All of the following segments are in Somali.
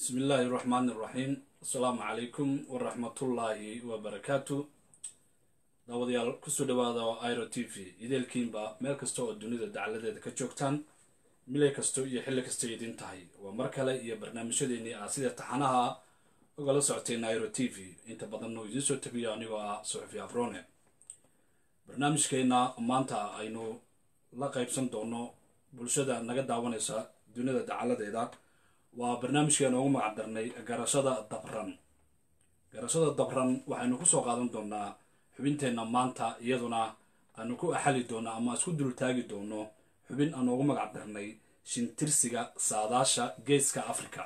bismi illaahi raxmaani iraxiim assalaamu calaykum waraxmatullaahi wabarakaatu daawadayaal kusoo dhawaada iro t v ideelkiinba meel kasta oo dunida dacaladeeda ka joogtaan milay kasto iyo xilli kasta idin tahay waa mar kale iyo barnaamijyadeennii ah sida taxanaha ogala socotay iro t v inta badanna uu idiin soo tabiyo anigoo ah suxufi afrone barnaamijkeenna maanta aynu la qaybsan doono bulshada naga daawanaysa dunida dacaladeeda waa barnaamijkeena ugu magac darnay garashada dabran garashada dabran waxaynu kusoo qaadan doonaa xubinteenna maanta iyaduna aanu ku axali doono ama isku dultaagi doono xubin aan ugu magac darnay shintirsiga saadaasha geeska africa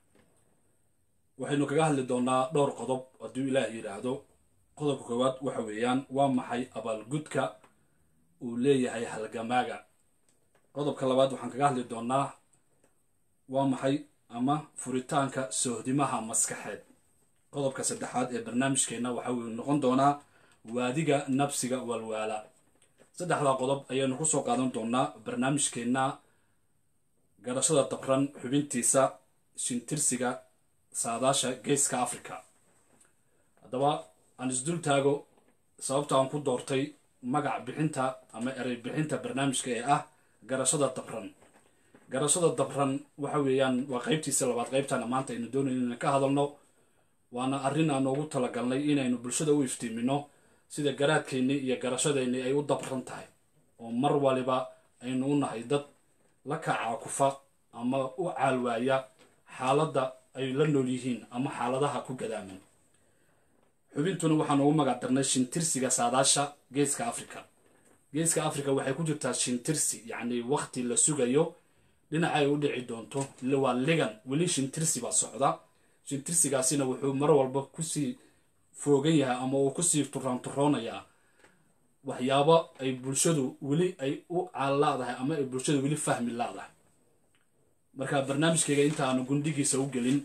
waxaynu kaga hadli doonaa dhowr qodob hadduu ilaah yidhaahdo qodobka koowaad waxa weeyaan waa maxay abaalgudka uu leeyahay halgamaaga qodobka labaad waxaan kaga hadli doonaa waa maxay ama furitaanka sohdimaha maskaxeed qodobka saddexaad ee barnaamijkeenna waxa uu noqon doonaa waadiga nabsiga walwaala saddexdaa qodob ayaynu kusoo qaadan doonaa barnaamijkeenna garashada dabran xubintiisa shintirsiga saadaasha geeska africa haddaba aan isdul taago sababta aan ku doortay magac bixinta ama erey bixinta barnaamijka ee ah garashada dabran garashada dabran waxa weeyaan waa qeybtiisa labaad qeybtana maanta aynu doonayno inaan ka hadalno waana arrin aan ugu talagalnay inaynu bulshada u iftiimino sida garaadkeennii iyo garashadeennii ay u dabran tahay oo mar waliba aynu u nahay dad la kacaakufa ama u caalwaaya xaaladda ay la nool yihiin ama xaaladaha ku gadaaman xubintuna waxaan ugu magac darnay shintirsiga saadaasha geeska africa geeska africa waxay ku jirtaa shintirsi yacni wakti la sugayo dhinaca ay u dhici doonto waa ligan weli shintirsi baa socda shintirsigaasina wuxuu mar walba kusii foogan yahay ama uu kusii turaanturoonayaa waxyaabo ay bulshadu weli ay u caalaadahay ama ay bulshadu weli fahmi laadahay marka barnaamijkayga inta aanu gundhigiisa u gelin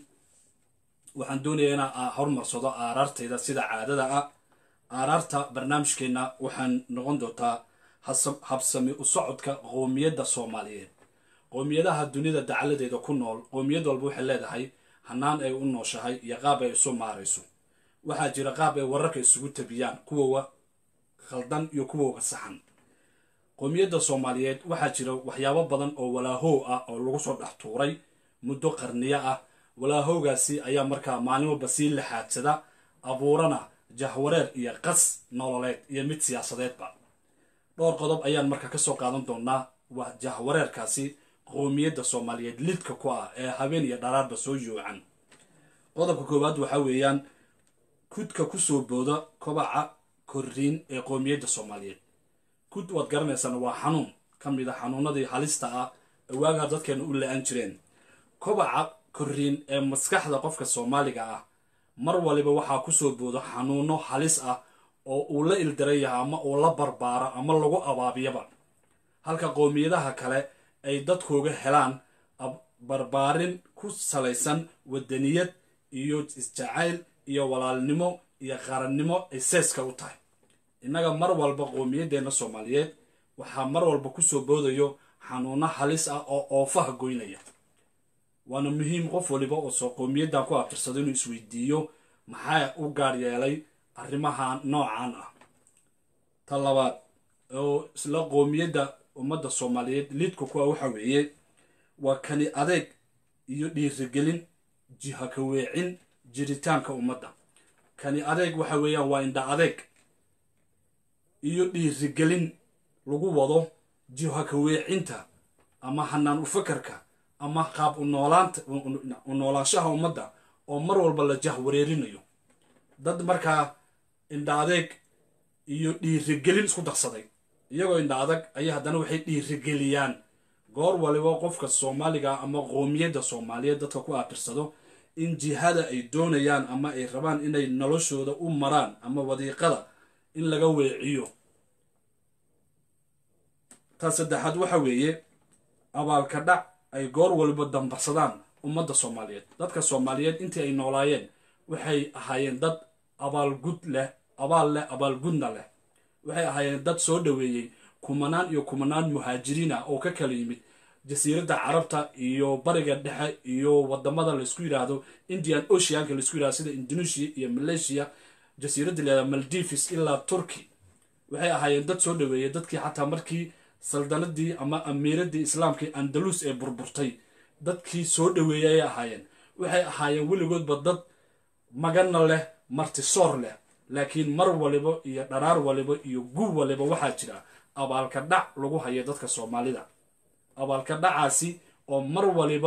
waxaan doonayaa inaan horumarsado aaraartayda sida caadada ah aaraarta barnaamijkeenna waxaan noqon doontaa habsami u socodka qoomiyadda soomaaliyeed qoomiyadaha dunida dacaladeeda ku nool qoomiyad walba waxay leedahay hanaan ay u nooshahay iyo qaab ay isu maarayso waxaa jira qaab ay wararka isugu tabiyaan kuwowa khaldan iyo kuwoga saxan qoomiyadda soomaaliyeed waxaa jira waxyaabo badan oo walaahow ah oo lagu soo dhex tuuray muddo qarniyo ah walaahowgaasi ayaa markaa maalin walba sii laxaadsada abuurana jahwareer iyo qas nololeed iyo mid siyaasadeedba dhowr qodob ayaan marka kasoo qaadan doonaa waa jahwareerkaasi qoomiyadda soomaaliyeed lidka ku ah ee habeen iyo dharaarba soo yoocan qodobka koowaad waxaa weeyaan kudka kusoo booda kobaca korriin ee qoomiyadda soomaaliyeed kud waad garanaysaan waa xanuun ka mid a xanuunadii halista ah ee waagaa dadkeena u la-an jireen kobaca korriin ee maskaxda qofka soomaaliga ah mar waliba waxaa kusoo booda xanuuno halis ah oo uu la ildaran yahay ama uu la barbaaro ama lagu abaabiyaba halka qoomiyadaha kale ay dadkooga helaan barbaarin ku salaysan wadaniyad iyo isjacayl iyo walaalnimo iyo qarannimo ay seeska u tahay innaga mar walba qoomiyadeenna soomaaliyeed waxaa mar walba kusoo boodayo xanuuno halis ah oo oofaha goynaya waana muhiim qof waliba oo soo qoomiyaddan ku abtirsado inuu isweydiiyo maxaa u gaar yeelay arrimaha noocan ah ta labaad oo isla qoomiyadda ummadda soomaaliyeed liidka kuwa waxa weeye waa kani adeeg iyo dhiirigelin jiha ka weecin jiritaanka ummadda kani adeeg waxa weeyaan waa indha adeeg iyo dhiirigelin lagu wado jiha ka weecinta ama hanaan u fakarka ama qaab unoolaanta u noolaanshaha ummadda oo mar walba la jahwareerinayo dad markaa indha adeeg iyo dhiirigelin isku darsaday iyagoo indha adag ayaa haddana waxay dhiirigeliyaan goor waliba qofka soomaaliga ama qoomiyadda soomaaliyeed dadka ku aabirsado in jihada ay doonayaan ama ay rabaan inay noloshooda u maraan ama wadiiqada in laga weeciyo ta saddexaad waxa weeye abaalka dhac ay goor waliba dambarsadaan ummadda soomaaliyeed dadka soomaaliyeed intii ay noolaayeen waxay ahaayeen dad abaalgud leh abaal leh abaalgudna leh waxay ahaayeen dad soo dhoweeyey kumanaan iyo kumanaan muhaajiriin ah oo ka kala yimid jasiiradda carabta iyo bariga dhexe iyo wadamada laysku yidhaahdo indian oceanka laysku yidhahdo sida indonesia iyo malaysia jasiiradda layihahdo maldives ilaa turkey waxay ahaayeen dad soo dhaweeyay dadkii xataa markii saldanadii ama amiiradii islaamkii andalus ee burburtay dadkii soo dhaweeyay ayay ahaayeen waxay ahaayeen weligoodba dad magana leh martisoor leh laakiin mar waliba iyo dharaar waliba iyo gub waliba waxaa jira abaalka dhac lagu hayo dadka soomaalida abaalka dhacaasi oo mar waliba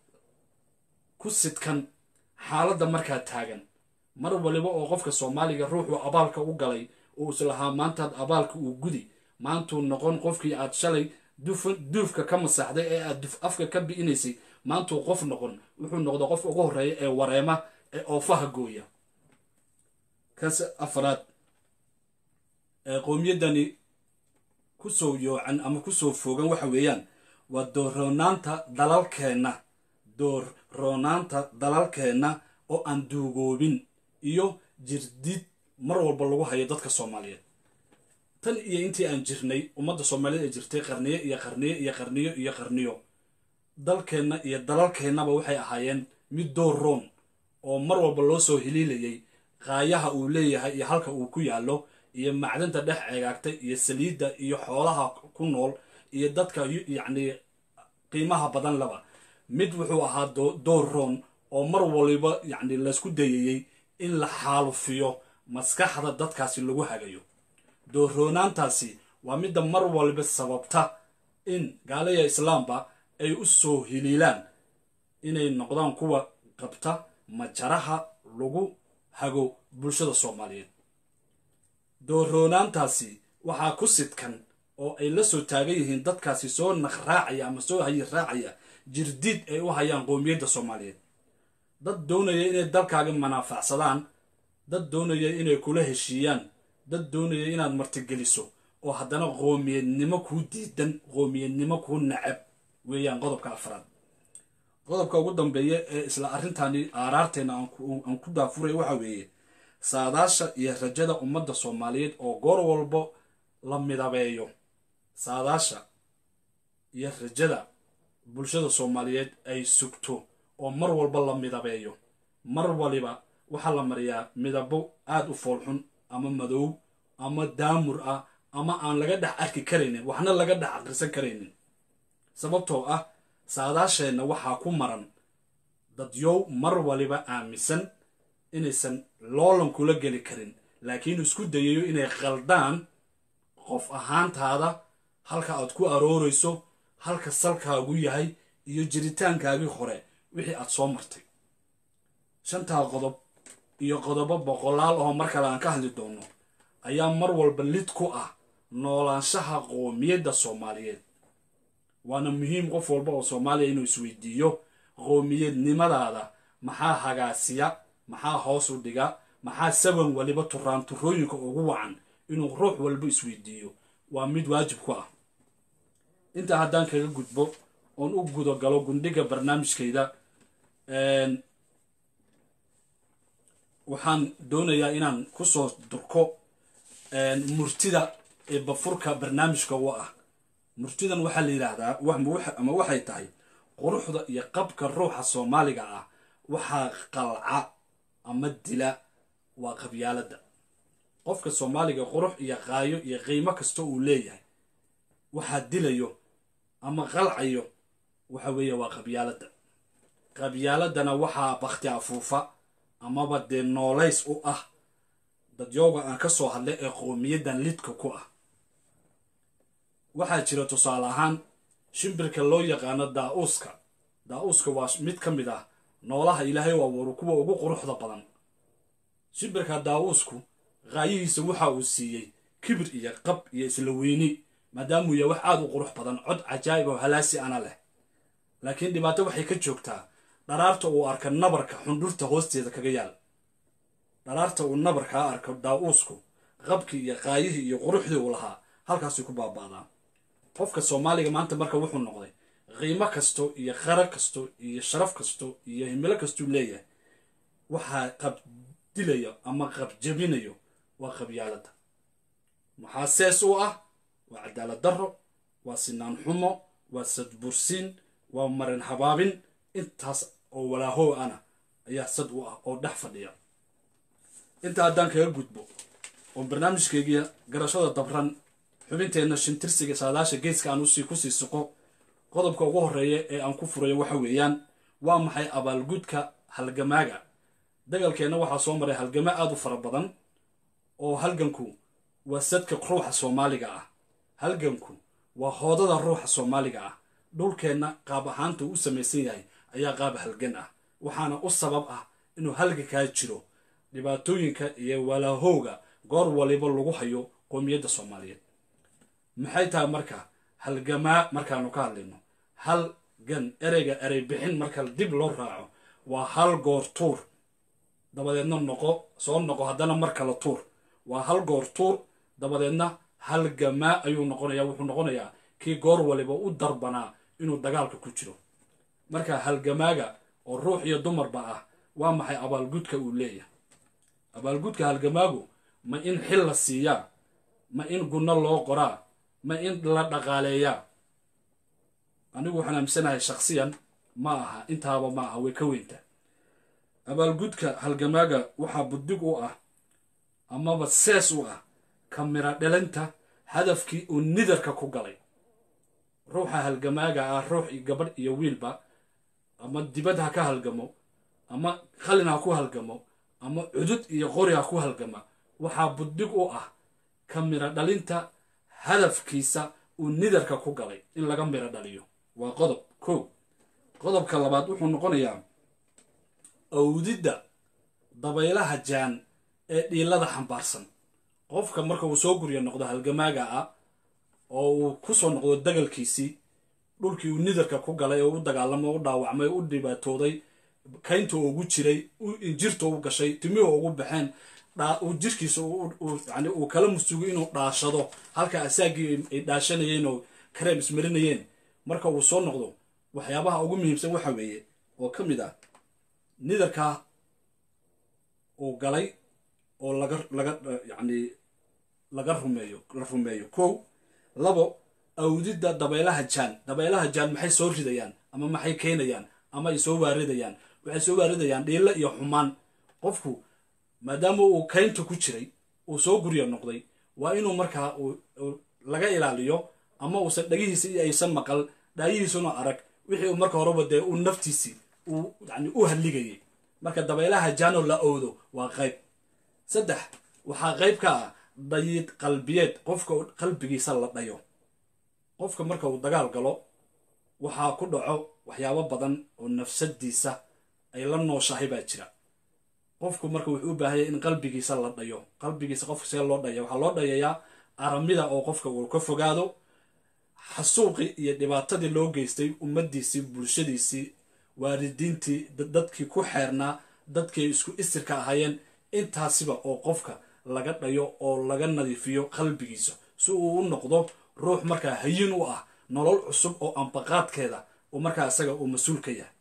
ku sidkan xaaladda markaa taagan mar waliba oo qofka soomaaliga ruuxuu abaalka u galay oo islahaa maantaad abaalka uu gudi maantuu noqon qofkii aad shalay duufka ka masaxday ee aad duf afka ka bi'inaysay maantuu qof noqon wuxuu noqda qofka ugu horreeya ee wareema ee oofaha gooya kas afraad ee qowmiyaddani kusoo yoocan ama kusoo foogan waxa weeyaan waa doorroonaanta dalalkeenna doorroonaanta dalalkeenna oo aan duugoobin iyo jirdid mar walba lagu hayo dadka soomaaliyeed tan iyo intii aan jirnay ummadda soomaaliyeed ee jirtay qarniyo iyo qarniyo iyo qarniyo iyo qarniyo dalkeenna iyo dalalkeennaba waxay ahaayeen mid door roon oo mar walba loo soo hiliilayay qaayaha uu leeyahay iyo halka uu ku yaallo iyo macdanta dhex ceegaagtay iyo saliidda iyo xoolaha ku nool iyo dadka yacni qiimaha badan laba mid wuxuu ahaa door roon oo mar waliba yacni laysku dayayey in la xaalufiyo maskaxda dadkaasi lagu hagayo doorroonaantaasi waa midda mar waliba sababta in gaalaya islaamba ay u soo hiliilaan inay noqdaan kuwa qabta majaraha lagu hago bulshada soomaaliyeed doorroonaantaasi waxaa ku sidkan oo ay la soo taagan yihiin dadkaasi soo naqraacaya ama soo hayi raacaya jirdiid ay u hayaan qowmiyadda soomaaliyeed dad doonaya inay dalkaaga manaafacsadaan dad doonaya inay kula heshiiyaan dad doonaya inaad martigeliso oo haddana qoomiyadnimo kuu diidan qoomiyadnimo kuu nacab weeyaan qodobka afraad qodobka ugu dambeeya ee isla arrintani aaraarteena aan ku daafuray waxa weeye saadaasha iyo rajada ummadda soomaaliyeed oo goor walbo la midabeeyo saadaasha iyo rajada bulshada soomaaliyeed ay sugto oo mar walba la midabeeyo mar waliba waxaa la mariyaa midabo aada u foolxun ama madow ama daamur ah ama aan laga dhex arki karaynin waxna laga dhex aqrisan karaynin sababtoo ah saadaasheenna waxaa ku maran dadyow mar waliba aaminsan inaysan loolan kula geli karin laakiin isku dayayo inay qaldaan qof ahaantaada halka aad ku aroorayso halka salkaagu yahay iyo jiritaankaagii hore wixii aad soo martay shantaa qodob iyo qodobo boqolaal oo mar kale aan ka hadli doono ayaa mar walba lid ku ah noolaanshaha qoomiyadda soomaaliyeed waana muhiim qof walba oo soomaaliya inuu isweydiiyo qoomiyadnimadaada maxaa hagaasiya maxaa hoos u dhiga maxaa saban waliba turaan turooyinka ugu wacan inuu ruux walba isweydiiyo waa mid waajib ku ah intaa haddaan kaga gudbo oon u gudo galo gundhiga barnaamijkayda waxaan doonayaa inaan kusoo durko murtida ee bafurka barnaamijka u ah murtidan waxaa la yidhaahdaa ama waxay tahay quruxda iyo qabka ruuxa soomaaliga ah waxaa qalca ama dila waa qabyaaladda qofka soomaaliga qurux iyo qaayo iyo qiimo kasta uu leeyahay waxaa dilayo ama qalcayo waxa weeye waa qabyaaladda qabyaaladana waxaa bakti afuufa amaba dee noolays u ah dadyooga aan ka soo hadlay ee qoomiyaddan lidka ku ah waxaa jira tusaale ahaan shimbirka loo yaqaano daa-uuska daa-uuska waa mid ka mid ah noolaha ilaahay u abuuro kuwa ugu quruxda badan shimbirka daa-uusku qaayihiisa waxa uu siiyey kibir iyo qab iyo isla weyni maadaamuu yahay wax aada u qurux badan cod cajaa'ib oo halaasi ana leh laakiin dhibaato waxay ka joogtaa dharaarta uu arka nabarka xundhurta hoosteeda kaga yaal dharaarta uu nabarkaa arko daa-uusku qabkii iyo qaayihii iyo quruxdii uu lahaa halkaasuu ku baaba'daa qofka soomaaliga maanta marka wuxuu noqday qiimo kasto iyo qara kasto iyo sharaf kasto iyo himilo kastuu leeyahay waxaa qabdilayo ama qabjabinayo waa qabyaaladda maxaa sees u ah waa cadaalad darro waa sinaan xumo waa sadbursiin waa marin habaabin intaas oo walaahow ana ayaa sad u ah oo dhex fadhiya inta haddaan kaga gudbo oo barnaamijkeygiya garashada dabran xubinteenna shintirsiga saadaasha geeska aan usii kusii suqo qodobka ugu horeeya ee aan ku furayo waxa weeyaan waa maxay abaalgudka halgamaaga dagalkeenna waxaa soo maray halgamo aada u fara badan oo halganku waa sadka ruuxa soomaaliga ah halganku waa hoodada ruuxa soomaaliga ah dhulkeenna qaab ahaanta u samaysan yahay ayaa qaab halgan ah waxaana u sabab ah inuu halgankaa jiro dhibaatooyinka iyo walaahowga goor waliba lagu hayo qoomiyadda soomaaliyeed maxay tahay marka halgamaa markaanu ka hadlayno halgan ereyga erey bixin marka dib loo raaco waa hal goor tuur dabadeedna noqo soo noqo haddana mar kale tuur waa hal goor tuur dabadeedna halgamaa ayuu noqonaya wuxuu noqonayaa kii goor waliba u darbanaa inuu dagaalka ku jiro marka halgamaaga oo ruux iyo dumarba ah waa maxay abaalgudka uu leeyahay abaalgudka halgamaagu ma in xil la siiyaa ma in gunno loo qoraa ma in la dhaqaaleeyaa anigu waxaan aaminsanahay shaksiyan ma aha intaaba ma aha way ka weynta abaalgudka halgamaaga waxaa buddig u ah amaba sees u ah kamira dhalinta hadafkii uu nidarka ku galay ruuxa halgamaaga ah ruux iyo gabadh iyo wiilba ama dibad ha ka halgamo ama qalin ha ku halgamo ama cudud iyo qori ha ku halgama waxaa buddig u ah ka miro dhalinta hadafkiisa uu nidarka ku galay in laga miro dhaliyo waa qodob ko qodobka labaad wuxuu noqonayaa awdidda dabaylaha jaan ee dhiilada xambaarsan qofka marka uu soo gurya noqdo halgamaaga ah oo uu ku soo noqdo dagalkiisii dhulkii uu nidarka ku galay oo u dagaalamay u dhaawacmay u dhibaatooday kaynta ugu jiray injirta u gashay timihii ugu baxeen jirkiisa yani uu kala musugo inuu dhaashado halka asaagii ay dhaashanayeen oo kareem ismarinayeen marka uu soo noqdo waxyaabaha ugu muhiimsan waxa weeye oo ka mid ah nidarkaa uu galay oo laga laga yani laga rumeeyo la rumeeyo kow labo awdidda dabaylaha jaan dabaylaha jaan maxay soo ridayaan ama maxay keenayaan ama ay soo waaridayaan waxay soo waaridayaan dhiilo iyo xumaan qofku maadaama uu kaynta ku jiray uu soo gurya noqday waa inuu markaa laga ilaaliyo ama uusan dhagihiisa iyo aysan maqal dhaayihiisuna arag wixii uu marka horeba dee uu naftiisii uu yani u hadligayay marka dabaylaha jaanoo la owdo waa qayb saddex waxaa qayb ka ah dayiid qalbiyeed qofka qalbigiisa la dhayo qofka marka uu dagaal galo waxaa ku dhaco waxyaabo badan oo nafsadiisa ay la nooshahay baa jira qofku marka wuxuu u baahanya in qalbigiisa la dhayo qalbigiisa qofka see loo dhaya waxaa loo dhayayaa aramida oo qofka uu ka fogaado xasuuqii iyo dhibaatadii loo geystay ummadiisii bulshadiisii waalidiintii dadkii ku xeernaa dadkii isku isirka ahaayeen intaasiba oo qofka laga dhayo oo laga nadiifiyo qalbigiisa si uu u noqdo ruux markaa hayin u ah nolol cusub oo ambaqaadkeeda oo markaa isaga uu mas-uul ka yahay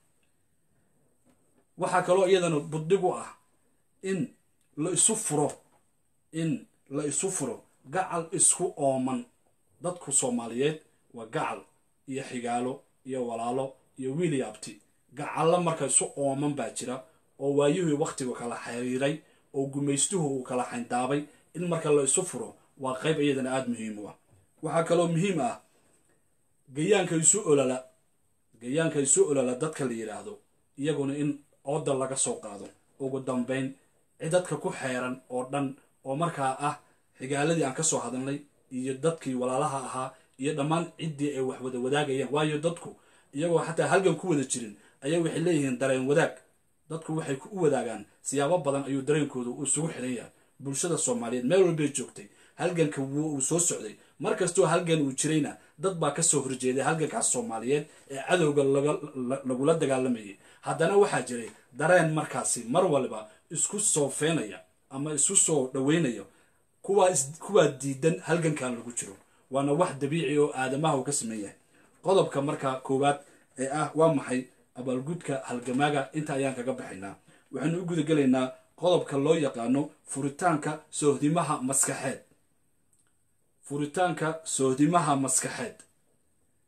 waxaa kaloo iyadana buddig u ah in la isu furo in la isu furo gacal isku ooman dadku soomaaliyeed waa gacal iyo xigaalo iyo walaalo iyo wiil iyo abti gacallo marka isu ooman baa jira oo waayihii wakhtigu kala xiriiray oo gumaystuhu uu kala xayndaabay in marka la isu furo waa qayb iyadana aada muhiim u ah waxaa kaloo muhiim ah gayaanka isu olala gayaanka isu olala dadka la yidhaahdo iyaguna in ooda laga soo qaado ugu dambayn cidadka ku xeeran oo dhan oo markaa ah xigaaladii aan ka soo hadalnay iyo dadkii walaalaha ahaa iyo dhammaan ciddii ay wax wada wadaagayaan waayo dadku iyagoo xataa halgan ku wada jirin ayaa waxay leeyihiin dareen wadaag dadku waxay u wadaagaan siyaabo badan ayuu dareenkooda uu isugu xiran yahay bulshada soomaaliyeed meel walbay joogtay halganka uu soo socday mar kastoo halgan uu jirayna dad baa kasoo horjeeday halgankaas soomaaliyeed ee cadowga lagula dagaalamayay haddana waxaa jiray dareen markaasi mar waliba isku soo feenaya ama isu soo dhaweynaya kuwaa diidan halgankan lagu jiro waana wax dabiici oo aadamaha uu ka sameyn yahay qodobka marka koowaad ee ah waa maxay abaalgudka halgamaaga inta ayaan kaga baxaynaa waxaynu u gudagelaynaa qodobka loo yaqaano furitaanka soohdimaha maskaxeed furitaanka soohdimaha maskaxeed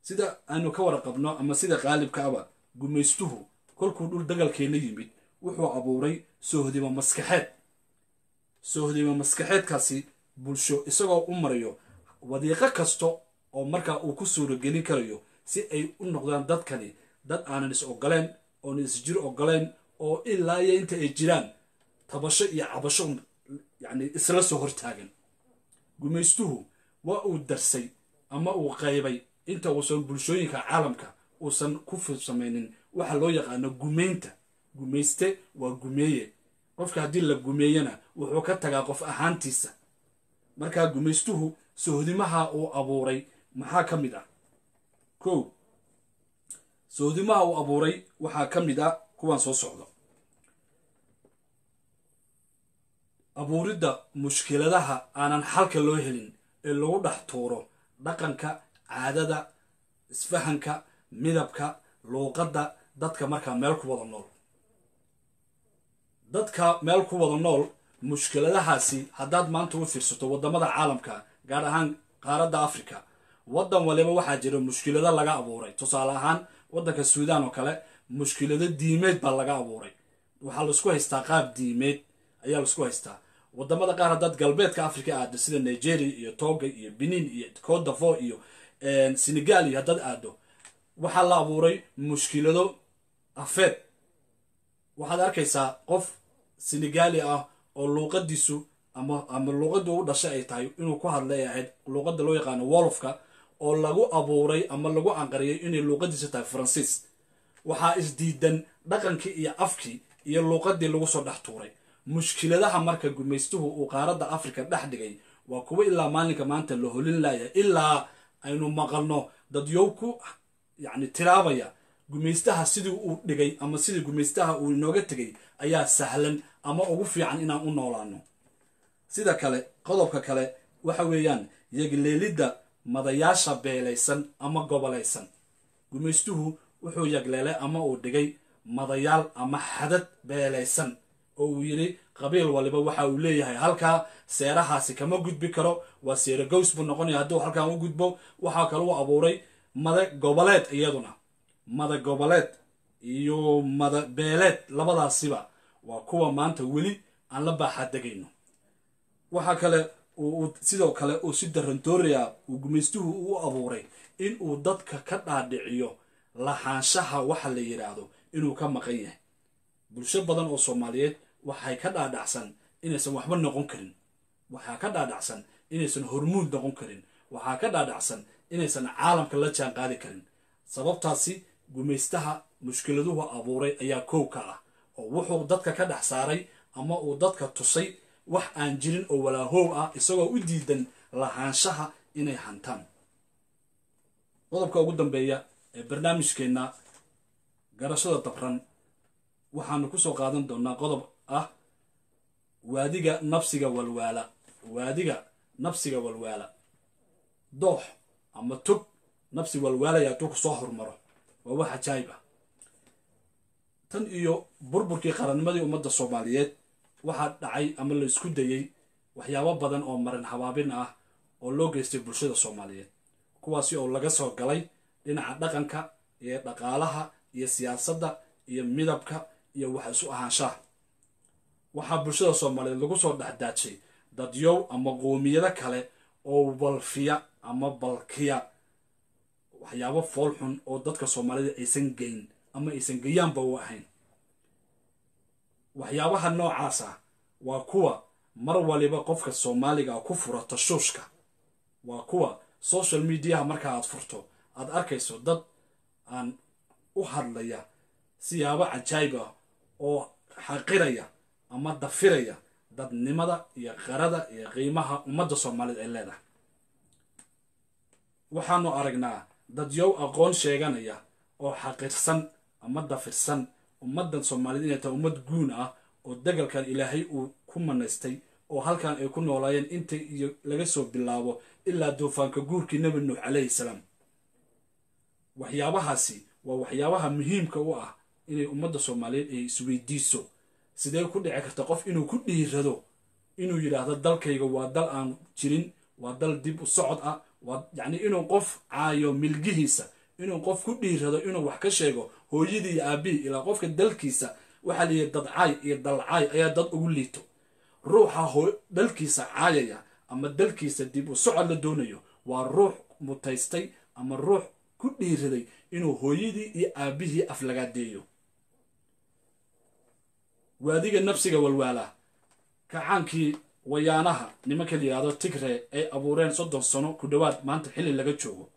sida aynu ka waraqabno ama sida qaalibka aba gumaystuhu kolkuu dhul dagalkeena yimid wuxuu abuuray soohdimo maskaxeed soohdimo maskaxeedkaasi bulsho isagoo u marayo wadiiqo kasta oo markaa uu ku suuragelin karayo si ay u noqdaan dadkani dad aanan is ogoleen oonan isjir ogoleen oo ilaa iyo inta ay jiraan tabasho iyo cabasho yacni isla soo hortaagan gumaystuhu waa uu darsay ama uu qaybay inta uusan bulshooyinka caalamka uusan ku samaynin waxa loo yaqaano gumaynta gumayste waa gumeeye qofka haddii la gumeeyana wuxuu ka tagaa qof ahaantiisa markaa gumaystuhu sohdimaha uu abuuray maxaa ka mid ah kow sohdimaha uu abuuray waxaa ka mid ah kuwaan soo socdo abuuridda mushkiladaha aanan xalka loo helin ee lagu dhex tuuro dhaqanka caadada isfahanka midabka luuqadda dadka markaa meel ku wada nool dadka meel ku wada nool mushkiladahaasi haddaad maanta u fiirsato waddamada caalamka gaar ahaan qaaradda africa waddan waliba waxaa jira mushkilado laga abuuray tusaale ahaan waddanka suudaan oo kale mushkilado diimeed baa laga abuuray waxaa laisku haystaa qaab diimeed ayaa laisku haystaa wadamada qaar haddaad galbeedka africa aado sida nigeria iyo toga iyo benin iyo cote d'avoire iyo senegal iyo haddaad aado waxaa la abuuray mushkilado afeed waxaad arkaysaa qof senegali ah oo luuqadiisu ama ama luuqadii u dhashay ay tahay inuu ku hadlay ahayd luuqada loo yaqaano wolofka oo lagu abuuray ama lagu anqariyay inay luuqadiisu tahay faransiis waxaa isdiidan dhaqankii iyo afkii iyo luuqadii lagu soo dhex tuuray mushkiladaha marka gumaystuhu uu qaaradda africa dhex dhigay waa kuwo ilaa maalinka maanta la holin laaya ilaa aynu maqalno dadyow ku yacni tiraabaya gumaystaha sidii uu dhigay ama sidii gumaystaha uu inooga tegay ayaa sahlan ama ugu fiican inaan u noolaano sida kale qodobka kale waxa weeyaan yagleelidda madayaasha beelaysan ama gobolaysan gumaystuhu wuxuu yagleelay ama uu dhigay madayaal ama xadad beelaysan oo uu yidhi qabiil waliba waxa uu leeyahay halkaa seerahaasi kama gudbi karo waa seere gows buu noqonaya hadduu halkaan u gudbo waxaa kale u abuuray mada goboleed iyaduna mada goboleed iyo mada beeleed labadaasiba waa kuwa maanta weli aan la baaxaadegayno waxaa kale uu sidoo kale uu si darandooraya uu gumaystuhu u abuuray in uu dadka ka dhaadhiciyo lahaanshaha waxa la yidhaahdo inuu ka maqan yahay bulsho badan oo soomaaliyeed waxay ka dhaadhacsan inaysan waxba noqon karin waxaa ka dhaadhacsan inaysan hormuud noqon karin waxaa ka dhaadhacsan inaysan caalamka la jaan qaadi karin sababtaasi gumaystaha mushkiladuhu abuuray ayaa kow ka ah oo wuxuu dadka ka dhex saaray ama uu dadka tusay wax aan jirin oo walaahow ah isagoo u diidan lahaanshaha inay hantaan qodobka ugu dambeeya ee barnaamijkeenna garashada dabran waxaanu kusoo qaadan doonaa qodob ah waadiga nafsiga walwaala waadiga nafsiga walwaala doox ama tog nafsi walwaalaya hadduu kusoo hormaro waa wax ajaayib ah tan iyo burburkii qarannimadii ummadda soomaaliyeed waxaa dhacay ama la isku dayey waxyaabo badan oo marin habaabin ah oo loo geystay bulshada soomaaliyeed kuwaasi oo laga soo galay dhinaca dhaqanka iyo dhaqaalaha iyo siyaasadda iyo midabka iyo wax isu ahaanshaha waxaa bulshada soomaaliyeed lagu soo dhexdaajay dadyow ama qoomiyado kale oo balfiya ama balkiya waxyaabo fool xun oo dadka soomaalida aysan geyn ama aysan geyaanba u ahayn waxyaabaha noocaas ah waa kuwa mar waliba qofka soomaaliga ku fura tashuushka waa kuwa social mediaha marka aad furto aad arkayso dad aan u hadlaya siyaabo cajaayib ah oo xaqiraya ama dafiraya dadnimada iyo qarada iyo qiimaha ummadda soomaalida ay leedahay waxaanu aragnaa dadyow aqoon sheeganaya oo xaqirsan ama dafirsan ummaddan soomaaliyed inay tahay ummad guun ah oo degalkan ilaahay uu ku manaystay oo halkan ay ku noolaayeen inta iyo laga soo bilaabo ilaa duufaanka guurkii nebi nuux calayhi salaam waxyaabahaasi waa waxyaabaha muhiimka u ah inay ummadda soomaaliyeed ay isweydiiso sidee ku dhici karta qof inuu ku dhiirado inuu yidhaahdo dalkayga waa dal aan jirin waa dal dib u socod ah waa yacni inuu qof caayo milgihiisa inuu qof ku dhiirado inuu wax ka sheego hooyadii iyo aabihii ilaa qofka dalkiisa waxaa la yihi dadcaay iyo dalcaay ayaa dad ugu liito ruuxa dalkiisa caayaya ama dalkiisa dib u socod la doonayo waa ruux mutaystay ama ruux ku dhiiraday inuu hooyadii iyo aabihii aflagaadeeyo waadiga nafsiga walwaala kacaankii wayaanaha nimanka la yidhahdo tigre ay abuureen soddon sano ku dhowaad maanta xilli laga joogo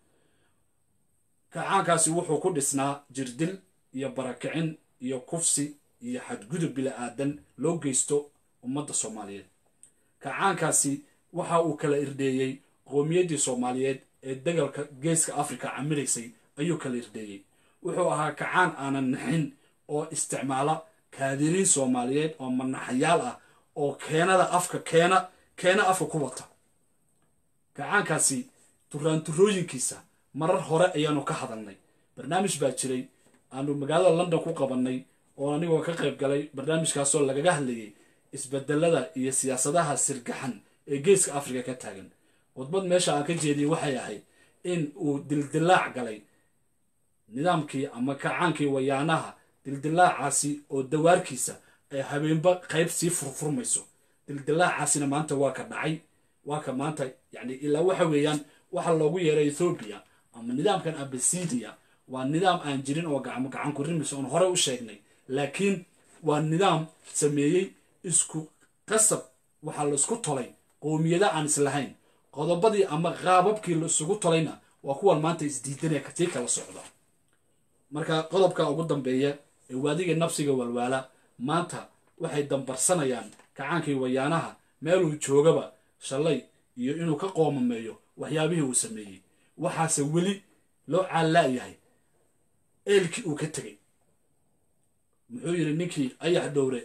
kacaankaasi wuxuu ku dhisnaa jirdil iyo barakicin iyo kufsi iyo xadgudub bila-aadan loo geysto ummadda soomaaliyeed kacaankaasi waxa uu kala irdheeyey qowmiyaddii soomaaliyeed ee dagalka geeska afrika camiraysay ayuu kala irdheeyey wuxuu ahaa kacaan aanan naxin oo isticmaala kaadiriin soomaaliyeed oo manaxayaal ah oo keenada afka keena keena afka ku wata kacaankaasi turaanturooyinkiisa marar hore ayaanu ka hadalnay barnaamij baa jiray aanu magaalada london ku qabannay oo anigoo ka qayb galay barnaamijkaasoo lagaga hadlayay isbedelada iyo siyaasadaha sirgaxan ee geeska afrika ka taagan khudbad meesha aan ka jeediyey waxay ahayd in uu dildilaac galay nidaamkii ama kacaankii wayaanaha dildilaacaasi oo dawaarkiisa ay habeenba qayb sii furfurmayso dildilaacaasina maanta waa ka dhacay waa ka maanta yani ilaa waxa weeyaan waxa loogu yeeray ethoobiya ama nidaamkan abasidia waa nidaam aan jirin oo gacmo gacan ku rimis oon hore u sheegnay laakiin waa nidaam sameeyey isku qasab waxaa laisku tolay qowmiyada aan islahayn qodobadii ama qaababkii laisugu tolayna waa kuwan maanta isdiidanaya katii kala socda marka qodobka ugu dambeeya ee waadiga nafsiga walwaala maanta waxay dambarsanayaan kacaankii wayaanaha meeluu joogaba shalay iyo inuu ka qoomameeyo waxyaabihii uu sameeyey waxaase weli loo caallaayahay eelkii uu ka tegey muxuu yidhi ninkii ayax dhowre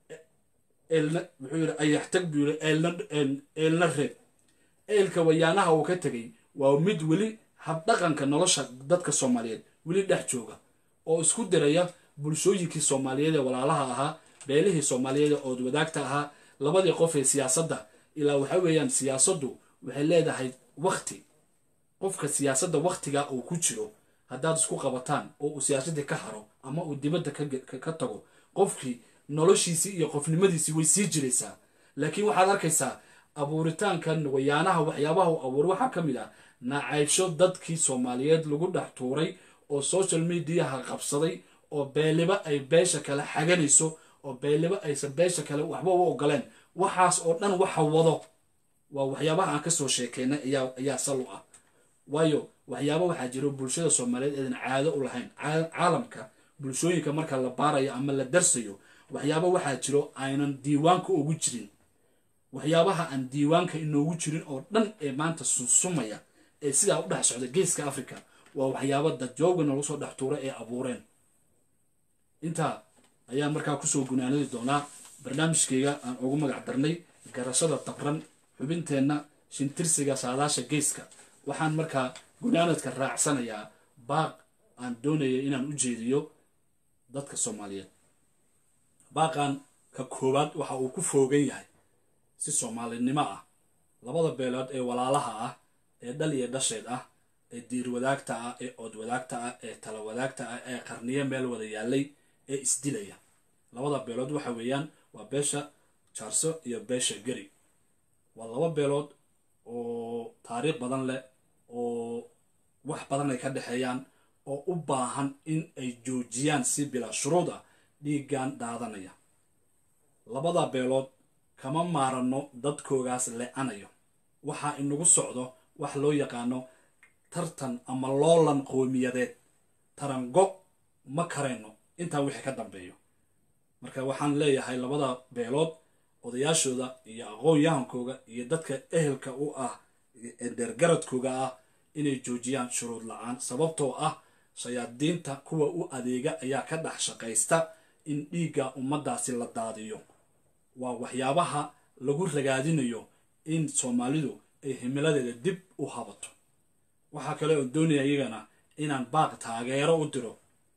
eelna muxuu yidhi ayax tag buu yidhi eelna eelna reeb eelka wayaanaha uu ka tegey waa mid weli habdhaqanka nolosha dadka soomaaliyeed weli dhex jooga oo isku diraya bulshooyinkii soomaaliyeed ee walaalaha ahaa beelihii soomaaliyeed ee ood wadaagta ahaa labadii qof ee siyaasadda ilaa waxa weeyaan siyaasaddu waxay leedahay wakti qofka siyaasadda waktiga uu ku jiro haddaad isku qabataan oo uu siyaasaddii ka haro ama uu dibadda ka tago qofkii noloshiisii iyo qofnimadiisii way sii jiraysaa laakiin waxaad arkaysaa abuuritaankan wayaanaha waxyaabaha uu abuuray waxaa ka mid ah nacaybsho dadkii soomaaliyeed lagu dhex tuuray oo social mediaha qabsaday oo beeliba ay beesha kale xaganayso oo beeliba aysan beesha kale waxba u ogoleen waxaas oo dhan waxa wado waa waxyaabaha aan kasoo sheekeynay ayaa sal u ah waayo waxyaaba waxaa jiro bulshada soomaaliyeed eedan caado u lahayn caalamka bulshooyinka marka la baarayo ama la darsayo waxyaaba waxaa jiro aynan diiwaanka ugu jirin waxyaabaha aan diiwaanka inoogu jirin oo dhan ee maanta sunsumaya ee sidaa u dhex socda geeska africa waa waxyaaba dadjooga noogu soo dhex tuura ee abuureen intaa ayaan markaa kusoo gunaanadi doonaa barnaamijkeyga aan ugu magac darnay garashada dabran xubinteenna shintirsiga saadaasha geeska waxaan markaa gunaanadka raacsanayaa baaq aan doonaya inaan u jeediyo dadka soomaaliyeed baaqan ka koowaad waxa uu ku foogan yahay si soomaalinimo ah labada beelood ee walaalaha ah ee dhal iyo dhasheed ah ee diir wadaagta ah ee ood wadaagta ah ee tala wadaagta ah ee qarniyo meel wada yaalay ee isdilaya labada beelood waxa weeyaan waa beesha jaarso iyo beesha geri waa laba beelood oo taariikh badan leh oo wax badan ay ka dhexeeyaan oo u baahan in ay joojiyaan si bilaa shuruud ah dhiiggan daadanaya labada beelood kama maaranno dadkoogaas le-anayo waxaa inagu socdo wax loo yaqaano tartan ama loolan qowmiyadeed tarango ma karayno intaa wixii ka dambeeyo marka waxaan leeyahay labada beelood odayaashooda iyo aqoon-yahankooga iyo dadka ehelka u ah deergaradkooga ah inay joojiyaan shuruud la-aan sababtoo ah shayaadiinta kuwa u adeega ayaa ka dhex shaqaysta in dhiigga ummaddaasi la daadiyo waa waxyaabaha lagu ragaadinayo in soomaalidu ay himiladeeda dib u habato waxaa kale oo doonaya iyagana inaan baaq taageero u diro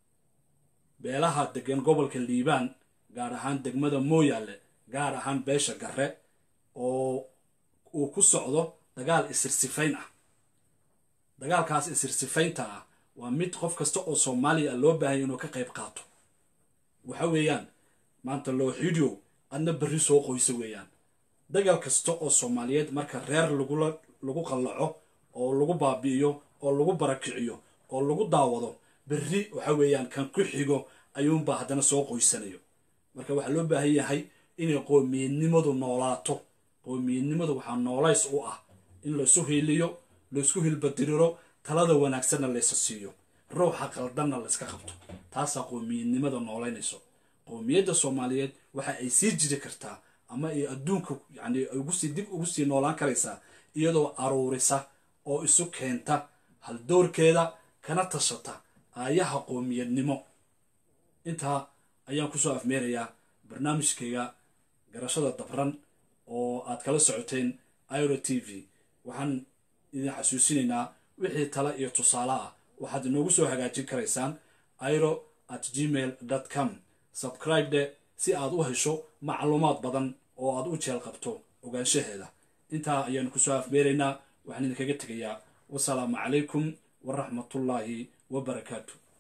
beelaha degan gobolka liibaan gaar ahaan degmada mooyaale gaar ahaan beesha garre oo uu ku socdo dagaal isirsifayn ah dagaalkaas isirsifaynta ah waa mid qof kasta oo soomaaliya loo baahanya inuu ka qayb qaato waxa weeyaan maanta looxidio adna berri soo qoysa weeyaan dagaal kasta oo soomaaliyeed marka reer lagula lagu qallaco oo lagu baabi'iyo oo lagu barakiciyo oo lagu daawado berri waxa weeyaan kan ku xigo ayuunbaa haddana soo qoysanayo marka waxaa loo baahan yahay inay qoomiyadnimadu noolaato qoomiyadnimadu waxaa noolays u ah in laisu hiiliyo laisku hilbadiriro talada wanaagsanna laysa siiyo ruuxa qaldanna layska qabto taasaa qoomiyadnimada noolaynayso qoomiyadda soomaaliyeed waxa ay sii jiri kartaa ama ay adduunka yani ugusii dib ugu sii noolaan karaysaa iyadoo aruurisa oo isu keenta haldoorkeeda kana tashata aayaha qoomiyadnimo intaa ayaan kusoo afmeerayaa barnaamijkayga garashada dabran oo aad kala socoteen iro t v waxaan idin xasuusinaynaa wixii tale iyo tusaale ah waxaad inoogu soo hagaajin karaysaan iro at gmail com subscribe de si aad u hesho macluumaad badan oo aad u jeel qabto ogaanshaheeda intaa ayaanu kusoo afmeeraynaa waxaan idinkaga tegayaa wasalaamu calaykum waraxmatullaahi wabarakaatu